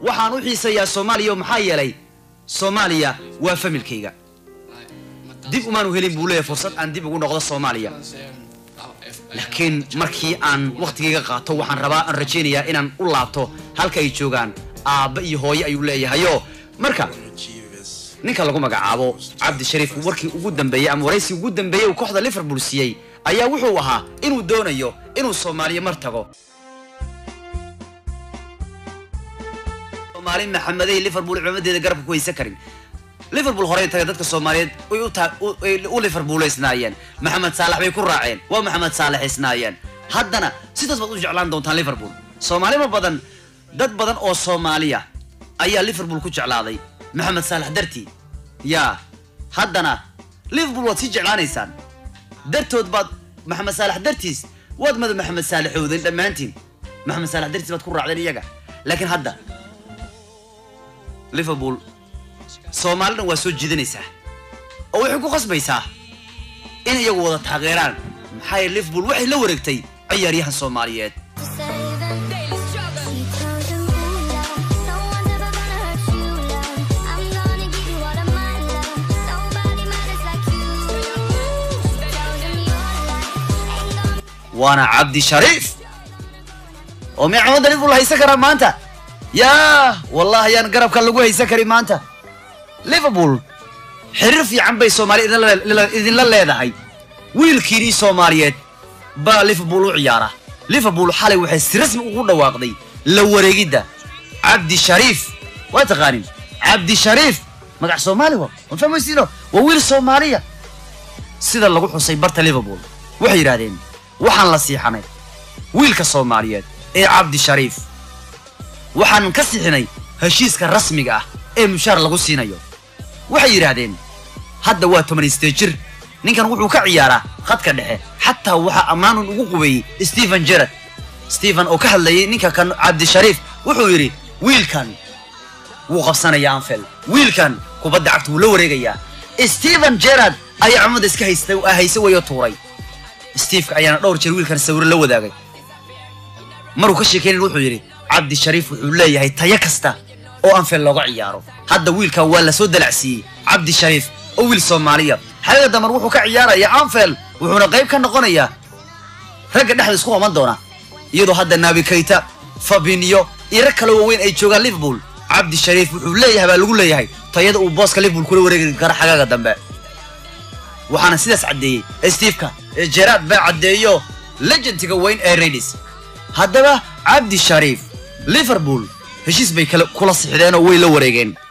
waxaan u xiisayaa soomaaliya oo maxaa yeelay soomaaliya waa familkayga dib umaanu helin buu leeyahay fursad aan dib ugu noqdo soomaaliya laakiin markii aan wakhtigayga qaato waxaan rabaa aan rajaynayaa inaan u laabto halka ay joogaan aabba iyo hooye ayuu leeyahayo marka ninka lagu magacaabo cabdi shariif warkii ugu dambeeyey ama waraysi ugu dambeeyey uu kooxda liverpool siiyey ayaa wuxuu ahaa inuu doonayo inuu soomaaliya mar tago soomaali maxamedey liverpool cimaamadeeda garabka ku haysan karin liverpool horey taga dadka soomaaliyeed way u ta- u- ay u liverpoolaysnaayeen maxamed saalax bay ku raaceen waa maxamed saalaxisnaayeen haddana sidaas baad u jeclaan doontaan liverpool soomaalima badan dad badan oo soomaaliya ayaa liverpool ku jeclaaday maxamed saalax dartii yaa haddana liverpool waad sii jeclaanaysaan dartood baad maxamed saalax dartiis waad mada maxamed saalaxoodeen dhammaantiin maxamed saalax dartiis baad ku raacdeen iyaga laakiin hadda liverpool soomaalina waa soo jiidanaysaa oo waxay ku qasbaysaa in iyagu wada taageeraan maxaa yeele liverpool waxay la wareegtay ciyaaryahan soomaaliyeed waana cabdi shariif oo micamada liverpool haysan karaa maanta yaa wallahi ayaan garabka lagu haysan karin maanta liverpool xiriir fiican bay soomaaliya idinla- idinla- idinla leedahay wiilkiinii soomaaliyeed baa liverpool u ciyaara liverpool xalay waxay si rasmi ugu dhawaaqday la wareegidda cabdi shariif waa taqaanin cabdi shariif magac soomaali wa ma fahmaysiino waa wiil soomaaliya sida lagu xusay barta liverpool waxay yidhaahdeen waxaan la siixanay wiilka soomaaliyeed ee cabdi shariif waxaan ka sixinay heshiiska rasmiga ah ee mushaar lagu siinayo waxay yidhaahdeen hadda waa tobanistee jir ninkan wuxuu ka ciyaaraa khadka dhexe xataa waxaa ammaanun ugu qubeeyey stephen jerard stephen oo ka hadlayay ninka kan cabdishariif wuxuu yidhi wiilkan wuu qabsanayaa anfield wiilkan kubadda cagta wuu la wareegayaa stephen jerard ayaa cumada iska haysta hayse weyo tuuray steveka ayaana dhowr jeer wiilkan sawiro la wadaagay maruu ka sheekeynayn wuxuu yidhi cabdi shariif wuxuu leeyahay tayo kasta oo anfield looga ciyaaro hadda wiilkan waa la soo dalacsiiyey cabdi shariif oo wiil soomaaliya xaliga damar wuxuu ka ciyaarayaa anfield wuxuuna qayb ka noqonayaa ragga dhexda isku qaban doona iyadoo hadda nabi kayta fabinyo iyo rag kale waaweyn ay joogaan liverpool cabdi shariif wuxuu leeyahay baa lagu leeyahay tayada uu booska liverpool kula wareegi kara xagaaga dambe waxaana sidaas caddeeyey steveka ee jeraad baa caddeeyo legendiga weyn ee radis haddaba cabdi shariif liverpool heshiis bay kala kula sixdeen oo way la wareegeen